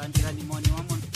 landirani moni wa munthu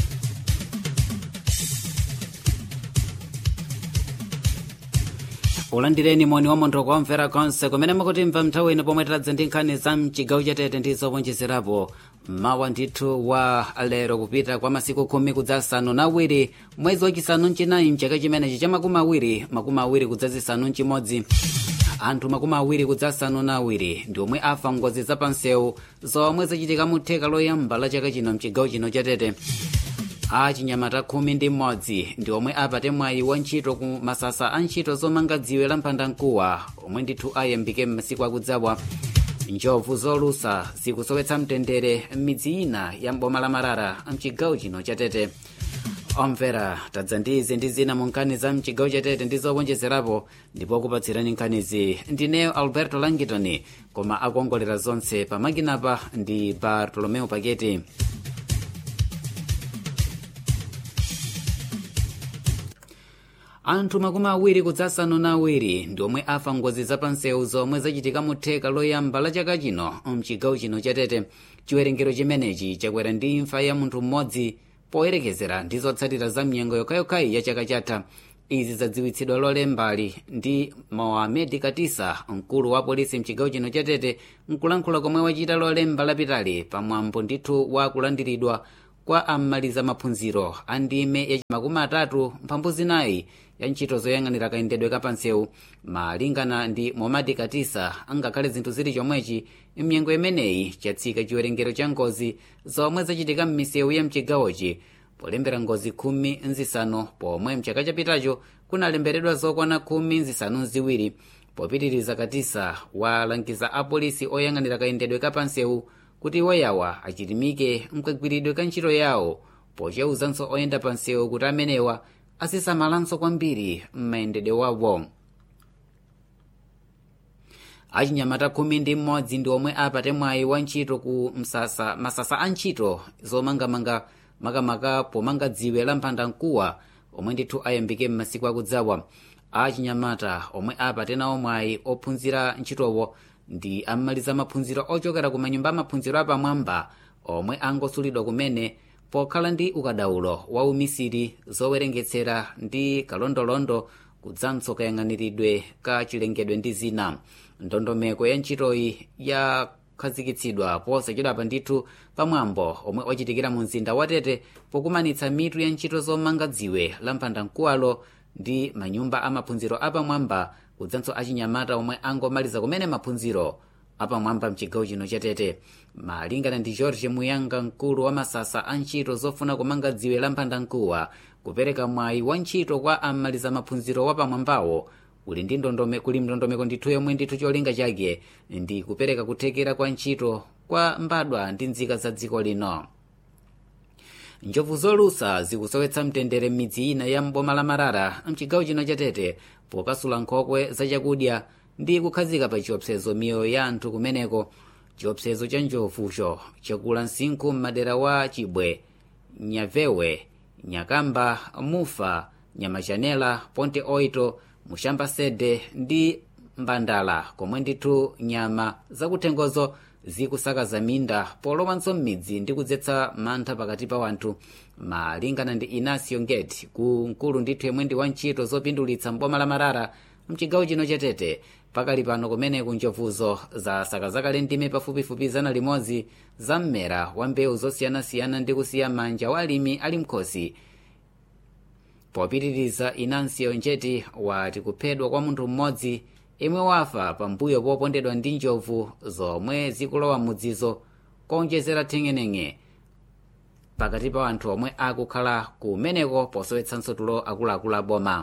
ulandireni moni wa munthu kuwamvera konse kumene mukutimva nthawi ino pomwe tiladza ndi nkhani za mchigawo chatete ndi zowonjezerapo mawa ndithu wa lero kupita kwa masiku khumi kudzasanu na awiri mwezi wachisanu mchinayi mchaka chimenechi cha makumi awiri makumi awiri kudzazisanu mchimodzi anthu makumi awiri kudzasanu na awiri ndi omwe afa ngozi zapansewu zomwe zachitika mu theka loyamba la chaka chino mchigawo chino chatete achinyamata khumi ndi mmodzi ndi omwe apate mwayi wa ntchito ku masasa a ntchito zomanga dziwe la mphandamkuwa omwe ndithu ayambike m'masiku akudzawa njovu zolusa zikusowetsa mtendere m'midzi ina ya mboma la marara mchigawo chino chatete omvera tadza ndi izi ndi zina mu nkhani za mchigawo chatete ndi zowonjezerapo ndipo kupatsirani nkhanizi ndineyo alberto langitoni koma akuongolera zonse pamakinapa ndi bartolomeo paketi anthu makumi awiri kudzasanu na awiri ndi omwe afa ngozi zapansewu zomwe zachitika mu theka loyamba la chaka chino mchigawo chino chatete chiwerengero chimenechi chakwera ndi imfa ya munthu mmodzi poyerekezera ndi zotsatira za mnyengo yokhayokhayi ya chaka chatha izi zadziwitsidwa lolembali ndi mohamed katisa mkulu wa polisi mchigawo chino chatete mkulankhula komwe wachita lolemba lapitali pamwambo ndithu wa kulandiridwa kwa amaliza maphunziro a ndime ya makumi atatu mphambu zinayi ya ntchito zoyang'anira kayendedwe kapansewu malingana ndi mohamed katisa angakhale zinthu zili chomwechi mnyengo imeneyi chatsika chiwerengero cha ngozi zomwe zachitika m'misewu ya mchigawochi polembera ngozi khumi nzisanu pomwe mchaka chapitacho kunalemberedwa zokwana khumi nzisanu ziwiri popitiriza katisa walangiza apolisi oyang'anira kayendedwe kapansewu kuti iwoyawa achilimike mkagwiridwe ka ntchito yawo pochauzanso oyenda pansewu kuti amenewa asisamalanso kwambiri m'mayendedwe wawo achinyamata khumi ndi mmodzi ndi omwe apate mwayi wa ntchito ku msasa masasa a ntchito zomangamanga makamaka pomanga dziwe la mphandamkuwa omwe ndithu ayambike m'masiku akudzawa achinyamata omwe apate nawo mwayi ophunzira ntchitowo ndi amaliza maphunziro ochokera ku manyumba amaphunziro apamwamba omwe angosulidwa kumene pokhala ndi ukadaulo wa umisiri zowerengetsera ndi kalondolondo kudzanso kayang'aniridwe ka chilengedwe ndi zina ndondomeko ya ntchitoyi yakhazikitsidwa posachedwapa ndithu pamwambo omwe wachitikira mu mzinda wa tete pokumanitsa mitu ya ntchito zomanga dziwe la mphandamkuwalo ndi manyumba amaphunziro apamwamba kudzanso achinyamata omwe angomaliza kumene maphunziro apamwamba mchigawo chino chatete malingana ndi george muyanga mkulu wa masasa a ntchito zofuna kumanga dziwe la mphandamkuwa kupereka mwayi wa ntchito kwa amaliza maphunziro wapamwambawo kuli ndi ndondome kuli ndondomeko ndithu yomwe ndithu cholinga chake ndi kupereka kuthekera kwa ntchito kwa mbadwa ndi nzika za dziko lino njovu zolusa zikusowetsa mtendere m'midzi ina ya mboma la marara mchigawo chino chatete pokasula nkhokwe zachakudya ndi kukhazika pa chiopsezo miyoyo ya anthu kumeneko chiopsezo cha njovucho chakula msinkhu m'madera wa chibwe nyavewe nyakamba mufa nyamachanela ponte oito mushamba sede ndi mbandala komwe ndithu nyama zakuthengozo zikusakaza minda polowanso m'midzi ndi kudzetsa mantha pakati pa wanthu malingana ndi inacio ngeti ku mkulu ndithu yemwe ndi wantchito zopindulitsa mboma la marara mchigawo chino chatete pakali pano kumeneku njovuzo zasakazakale ndime pafupifupi zana limodzi za mmera wa mbewu zosiyanasiyana ndi kusiya manja wa alimi ali mkhosi popitiriza inansiyo njeti wati kuphedwa kwa munthu mmodzi imwe wafa pambuyo popondedwa ndi njovu zomwe zikulowa mudzizo konjezera theng'eneng'e pakati pa anthu omwe akukhala kumeneko posowetsanso tulo akuluakulu aboma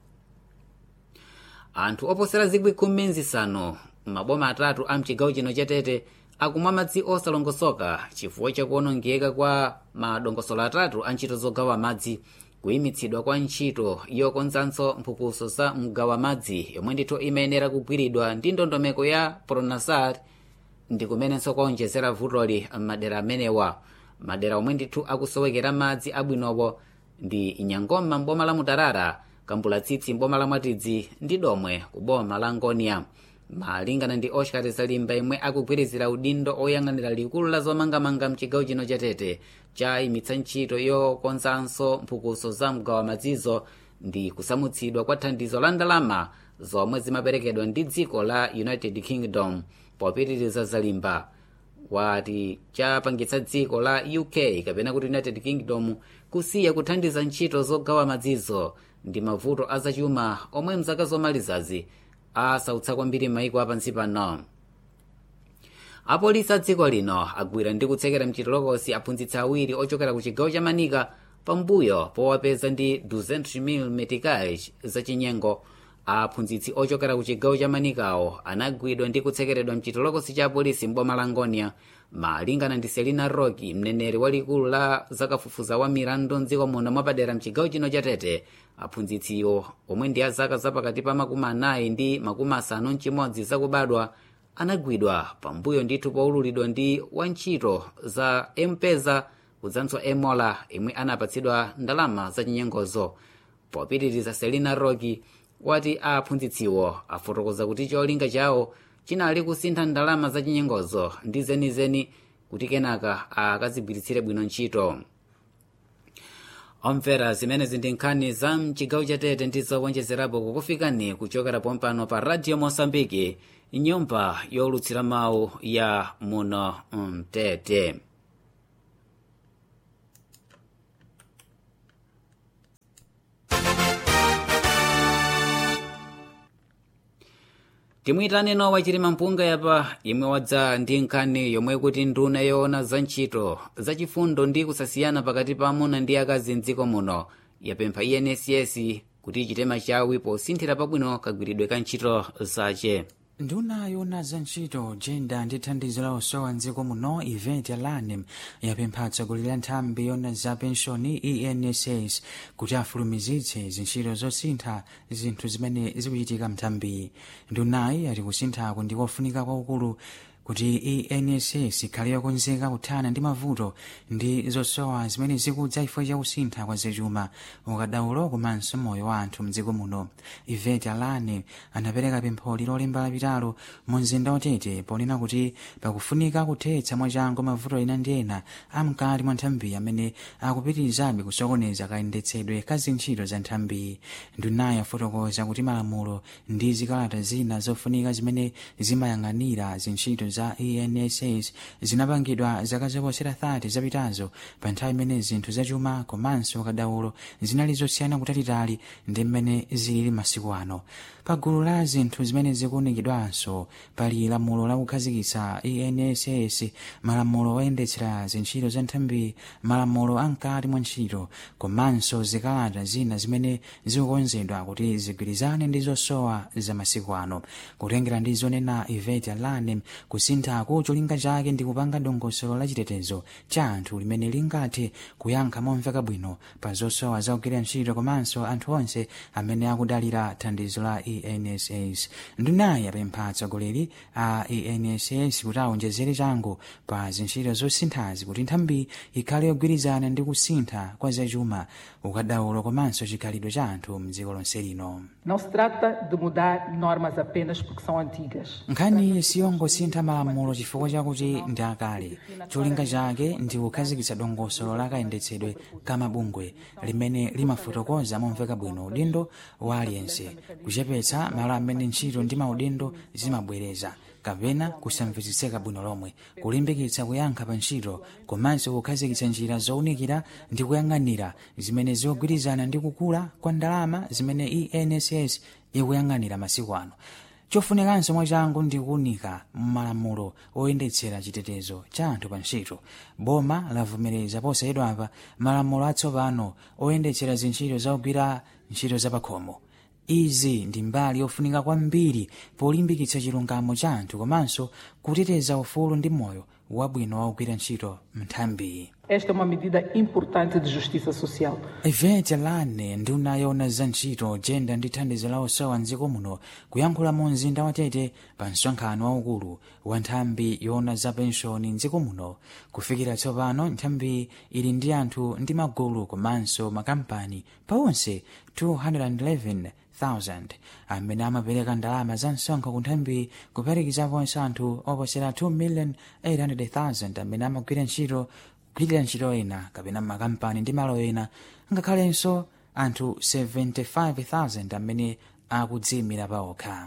anthu oposera zikwi khumi nzisanu maboma atatu a mchigawo chino chatete akumwa madzi osalongosoka chifukwa chakuonongeka kwa madongosolo atatu a ntchito zogawa madzi kuyimitsidwa kwa ntchito yokonzanso mphukuso za mgawa madzi yomwe ndithu imayenera kugwiridwa ndi ndondomeko ya pronasar ndi kumenenso kwaonjezera vutoli m'madera amenewa madera omwe ndithu akusowekera madzi abwinowo ndi nyangoma mboma la mutarara kambulatsitsi mboma la mwatidzi ndi domwe ku boma la ngonia malingana ndi oscar zalimba imwe akugwirizira udindo oyang'anira likulu la zomangamanga mchigawo chino chatete chayimitsa ntchito yokonzanso mphukuso za mgawo wa madzizo ndi kusamutsidwa kwa thandizo la ndalama zomwe zimaperekedwa ndi dziko la united kingdom popitiriza zalimba wati chapangitsa dziko la uk kapena kuti united kingdom kusiya kuthandiza ntchito zogawa madzizo ndi mavuto azachuma omwe mzaka zomalizazi asautsa kwambiri maiko apansi pano apolisi a dziko lino agwira ndi kutsekera mchitolokosi aphunzitsi awiri ochokera ku chigawo cha manika pambuyo powapeza ndi 200 meticais zachinyengo aphunzitsi ochokera ku chigawo cha manikawo anagwidwa ndi kutsekeredwa mchitolokosi cha apolisi mboma la ngonia malingana ndi selina roki mneneri walikulu la zakafufuza wa milandu mdziko muno mwapadera mchigawo chino cha tete aphunzitsiwo omwe ndi a zaka zapakati pa makumi anayi ndi makumi asanu mchimodzi zakubadwa anagwidwa pambuyo ndithu poululidwa ndi wantchito za empeza kudzanso emola imwe anapatsidwa ndalama zachinyengozo popitiriza selina roki wati aphunzitsiwo afotokoza kuti cholinga chawo chinali kusintha ndalama zachinyengozo ndi zenizeni kuti kenaka akazigwiritsire bwino ntchito omvera zimenezi ndi nkhani za mchigawo chatete ndi zowonjezerapo kukufikani kuchokera pompano pa radio mosambiki nyumba yolutsira mawu ya muno mtete timuyitane nowa chilima mpunga yapa imwe wadza ndi nkhani yomwe kuti nduna yoona za ntchito zachifundo ndi kusasiyana pakati pa amuna ndi akazi mdziko muno yapempha enss kuti ichite machawi posinthira pabwino kagwiridwe ka ntchito zace nduna yoona za ntchito jenda ndi thandizo la osowa mdziko muno event alanem yapempha atsogoleri a nthambi yoona za penshoni enss kuti afulumizitse zintchito zosintha zinthu zimene zikuchitika mthambiyi ndunayi ati kusinthako ndi kofunika kwakukulu kuti enss ikhale yokonzeka kuthana ndi mavuto ndi zosowa zimene zikudza chifukwa cha kusintha kwa zachuma ukadaulo komanso moyo wa anthu mdziko muno ivet alane anapereka pempholi lolemba lapitalo mu mzinda watete ponena kuti pakufunika kuthetsa mwachangu mavuto ena ndi ena amkati mwa nthambi amene akupitirizabe kusokoneza kayendetsedwe ka zintchito za nthambi ndunayi afotokoza kuti malamulo ndi zikalata zina zofunika zimene zimayang'anira zintchito za enss zinapangidwa zaka zoposera 30 zapitazo pa nthawi imene zinthu zachuma komanso ukadaulo zinali zosiyana kutalitali ndi mmene zilili masiku ano pa gulu la zinthu zimene zikuunikidwanso pali lamulo la kukhazikitsa enss malamulo oyendetsera zintchito za nthambi malamulo amkati mwa ntchito komanso zikalata zina zimene zikukonzedwa kuti zigwirizane ndi zosowa za masiku ano kutengera ndi zonena ivet alanem kusinthako cholinga chake ndi kupanga dongosolo la chitetezo cha anthu limene lingathe kuyankha momveka bwino pa zosowa za kugwira ntchito komanso anthu onse amene akudalira thandizo la enss ndunayi apempha atsogoleri a enss kuti aonjezere changu pa zintchito zosinthazi kuti nthambi ikhale yogwirizana ndi kusintha kwa zachuma ukadaulo komanso chikhalidwe cha anthu mdziko lonse lino Não se trata de mudar normas apenas porque são antigas. nkhani siyongosintha malamulo chifukwa chakuti ndi akale cholinga chake ndi kukhazikitsa dongosolo la kayendetsedwe ka mabungwe limene limafotokoza momveka bwino udindo wa aliyense kuchepetsa malo amene ntchito ndi maudindo zimabwereza kapena kusamvetsetseka bwino lomwe kulimbikitsa kuyankha pa ntchito komanso kukhazikitsa njira zowunikira ndi kuyang'anira zimene zikugwirizana ndi kukula kwa ndalama zimene enss ikuyang'anira masiku ano chofunikanso mwachangu ndi kuwunika mmalamulo oyendetsera chitetezo cha anthu pa ntchito boma lavomereza posayidwapa malamulo atsopano oyendetsera zintchito zakugwira ntchito zapakhomo izi ndi mbali yofunika kwambiri polimbikitsa chilungamo cha anthu komanso kuteteza ufulu ndi moyo wabwino waugwira ntchito mnthambi Esta é uma medida importante de justiça social. ivete lane nduna yona za ntchito jenda ndi thandizo la osowa mdziko muno kuyankhula mu mzinda wa tete pa msonkhano waukulu wa nthambi yona za penshoni mdziko muno kufikira tsopano nthambi ili ndi anthu ndi magulu komanso makampani pawonse 211,000 amene amapereka ndalama za msonkho ku nthambi kuphatikizaponso anthu oposera 2,800,000 amene amagwira ntchito kugwirira ntchito ena kapena makampani ndi malo ena ngakhalenso anthu 75,000 amene akudziyimira paokha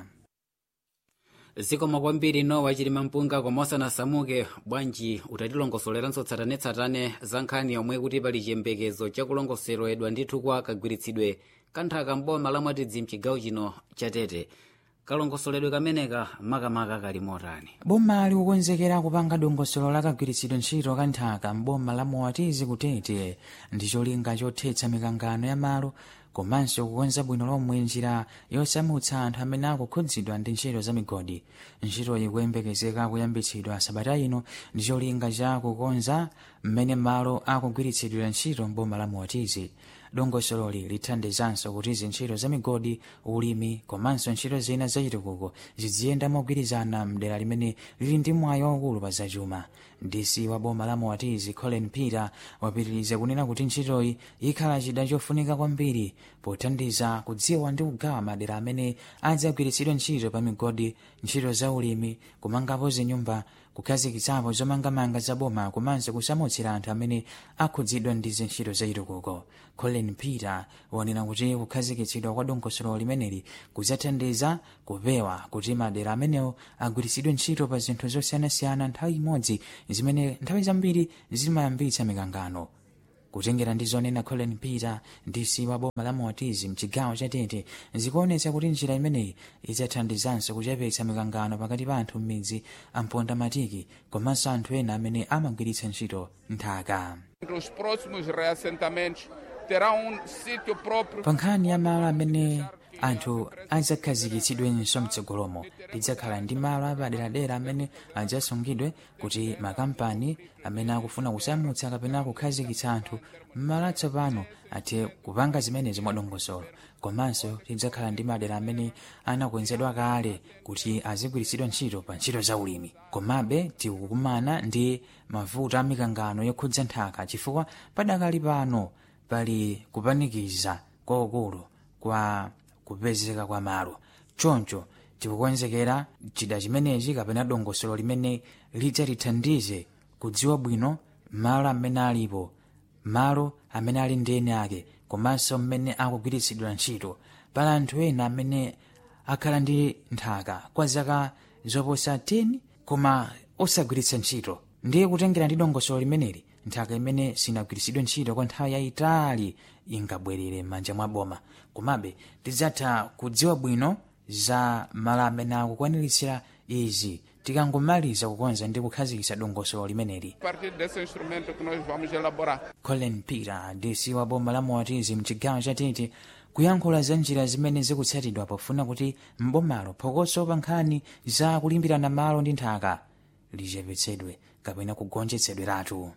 zikomo kwambiri nowa chilima mpunga koma osanasamuke bwanji utatilongosoleranso tsatanetsatane za nkhani yomwe kuti pali chiyembekezo chakulongosoledwa ndithu kwa kagwiritsidwe kanthaka mboma la mwatidzi mchigawo chino chatete kalongosoledwe kameneka makamaka kali motani boma likukonzekera kupanga dongosolo la kagwiritsidwe ntchito ka nthaka mboma la mwatizi kutete ndi cholinga chothetsa mikangano ya malo komanso kukonza bwino lomwe njira yosamutsa anthu amene akukhudzidwa ndi ntchito za migodi ntchitoyi kuyembekezeka kuyambitsidwa sabata ino ndi cholinga cha kukonza mmene malo akugwiritsidwira ntchito mboma la mwatizi dongosololi lithandizanso kuti zintchito za migodi ulimi komanso ntchito zina zachitukuko ziziyenda mogwirizana mdera limene lili ndi mwayi waukulu pa zachuma dc wa boma la mwatizi colin peter wapitiriza kunena kuti ntchitoyi ikhala chida chofunika kwambiri pothandiza kudziwa ndi kugawa madera amene adzagwiritsidwe ntchito pa migodi ntchito za ulimi kumangapo zinyumba kukhazikitsapo zomangamanga za boma komanso kusamutsira anthu amene akhudzidwa ndi zintchito zachitukuko colin peter wanena kuti kukhazikitsidwa kwa dongosolo limeneli kudzathandiza kupewa kuti madera amenewo agwiritsidwe ntchito pa zinthu zosiyanasiyana nthawi imodzi zimene nthawi zambiri zimayambitsa mikangano kutengera ndi zonena colin peter dc wa boma la mwatizi mchigawo cha tete zikuonetsa kuti njira imeneyi idzathandizanso kuchepetsa mikangano pakati pa anthu m'midzi amponda matiki komanso anthu ena amene amagwiritsa ntchito nthaka Os próximos reassentamentos terão um sítio próprio pa nkhani ya malo amene anthu adzakhazikitsidwenso mtsogolomo lidzakhala ndi malo apaderadera amene adzasungidwe kuti makampani amene akufuna kusamutsa kapena kukhazikitsa anthu mmalo atsopano athe kupanga zimenezi mwadongosolo komanso lidzakhala ndi madera amene anakonzedwa kale kuti azigwiritsidwa ntchito pa ntchito za ulimi komabe tikukumana ndi mavuto a mikangano yokhudza nthaka chifukwa padakali pano pali kupanikiza kwakukulu kwa kupezeka kwa malo choncho tikukonzekera chida chimenechi kapena dongosolo limene lidzatithandize kudziwa bwino malo amene alipo malo amene ali ndi eni ake komanso mmene akugwiritsidwa ntchito pala anthu ena amene akhala ndi nthaka kwa zaka zoposa 10 koma osagwiritsa ntchito ndiye kutengera ndi dongosolo limeneli nthaka imene sinagwiritsidwe ntchito kwa nthawi yayitali ingabwerere m'manja mwa boma komabe tidzatha kudziwa bwino za malo amene akukwaniritsira izi tikangomaliza kukonza ndi kukhazikitsa dongosolo limeneli a partir desse instrumento que nós vamos elaborar. colin peter dc wa boma la mwatizi mchigawo cha tete kuyankhula za njira zimene zikutsatidwa pofuna kuti mbomalo phokoso pa nkhani za kulimbirana malo ndi nthaka lichepetsedwe kapena kugonjetsedweratu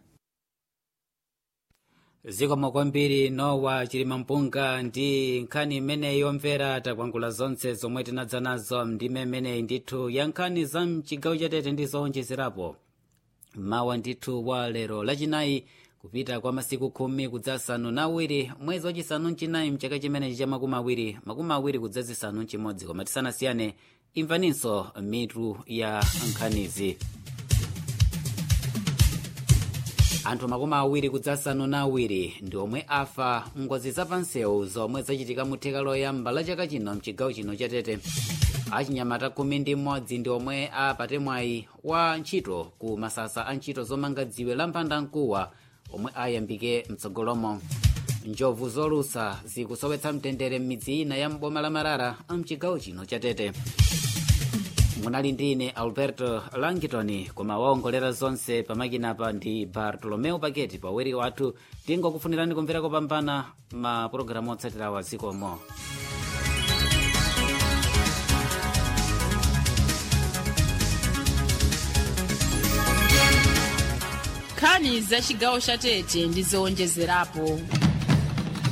zikomo kwambiri nowa chilima mpunga ndi nkhani imeneyi yomvera takwangula zonse zomwe tinadza nazo ndime imeneyi ndithu ya nkhani za mchigawo chatete ndi zowonjezerapo mawa ndithu wa lero lachinayi kupita kwa masiku khumi kudzasanu na awiri mwezi wachisanu mchinayi mchaka chimenechi cha makumi awiri makumi awiri kudzazisanu mchimodzi koma tisanasiyane imvaninso mitu ya nkhanizi anthu makumi awiri kudzasanu na awiri ndi omwe afa ngozi zapansewu zomwe zachitika mu theka loyamba la chaka chino mchigawo chino chatete achinyamata khumi ndi mmodzi ndi omwe apate mwayi wa ntchito ku masasa a ntchito zomanga dziwe la mpandamkuwa omwe ayambike mtsogolomo njovu zolusa zikusowetsa mtendere m'midzi ina ya mboma la marara mchigawo chino chatete munali ndine alberto langitoni koma waongolera zonse pamakinapa ndi bartolomeo paketi pawiri wathu tingokufunirani kumvera kopambana mapulogalamu otsatirawa zikomo nkhani za chigawo cha tete ndi zowonjezerapo